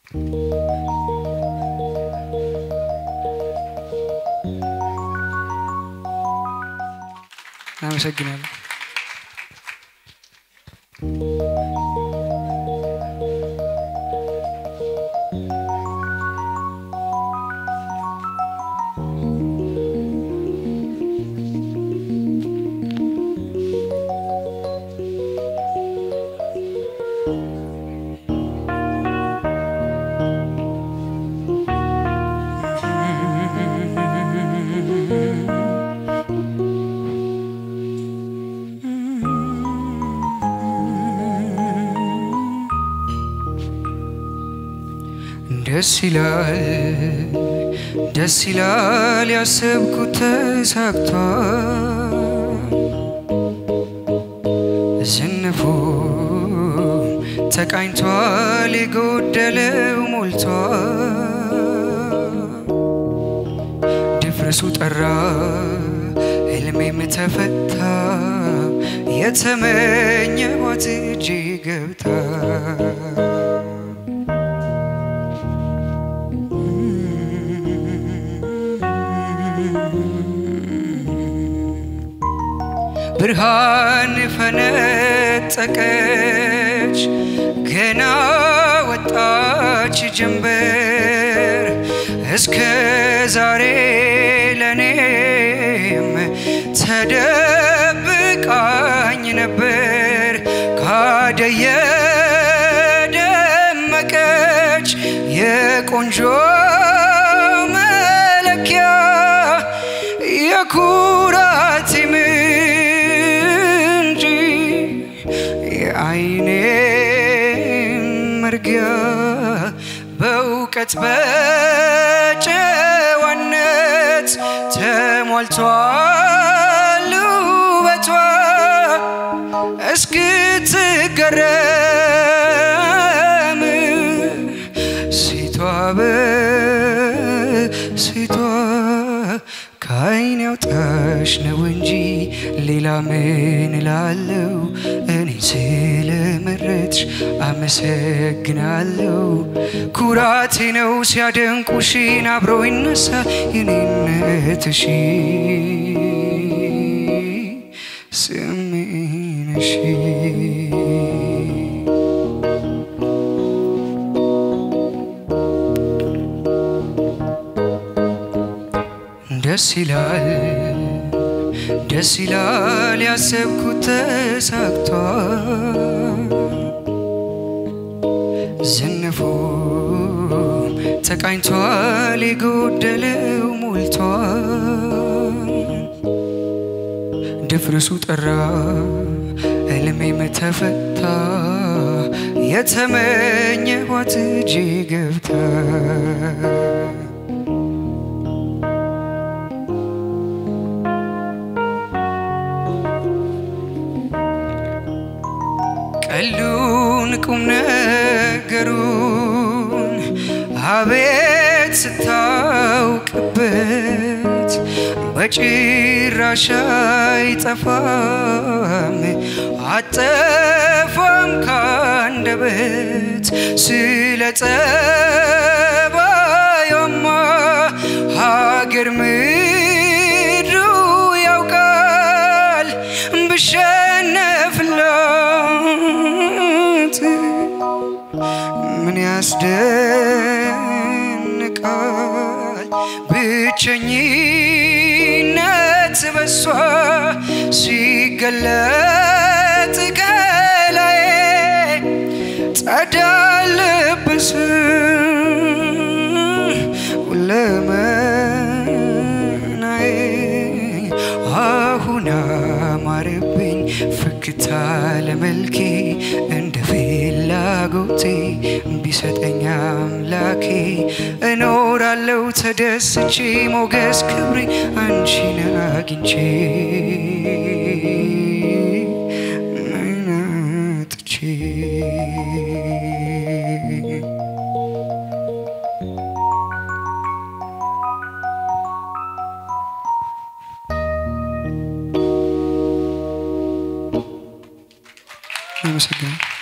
አመሰግናለሁ። ደስ ይላል ደስ ይላል ያሰብኩት ተሳክቷል። ዝንፉ ተቃኝቷል የጎደለው ሞልቷል። ድፍረሱ ጠራ ህልሜም ተፈታ የተመኘኋት እጄ ገብታ ብርሃን ፈነጠቀች ገና ወጣች ጀንበር እስከ ዛሬ ለኔም ተደብቃኝ ነበር ካደየ ደመቀች የቆንጆ መለኪያ የኩራቴ ምንጭ የአይኔ መርጊያ በእውቀት በጨዋነት ተሞልቷል ውበቷ እስክትገረም ሴቷ በሴቷ ከአይን ያውጣሽ ነው እንጂ ሌላ ምን እላለሁ? እኔ ስለመረጥሽ አመሰግናለሁ። ኩራቴ ነው ሲያደንቁሽን አብሮ ይነሳ የኔነትሽ ስሜነሽ ደስ ይላል ደስ ይላል ያሰብኩት ተሳክቷል። ዝንፉ ተቃኝቷል የጎደለው ሞልቷል። ድፍርሱ ጠራ ህልሜም ተፈታ የተመኘኋት እጄ ገብታ ቀሉን ቁም ነገሩን አቤት ስታውቅበት በጭራሽ አይጠፋም አጠፋም ካንደበት ስለ ጸባዩማ ሀገር ምድሩ ያውቃል ብሸነፍላት ምን ያስደንቃል ብቸኝነት በሷ ሲገለጥ ከላይ ጸዳል ልብስ ሁለመናዬ አሁን አማረብኝ ፍክታ ለመልኬ እንደ ፍላጎቴ ቢሰጠኝ አምላኬ እኖራለው ተደስቼ ሞገስ ክብሬ አንቺን አግኝቼ ምን አጥቼ አመሰግናለሁ።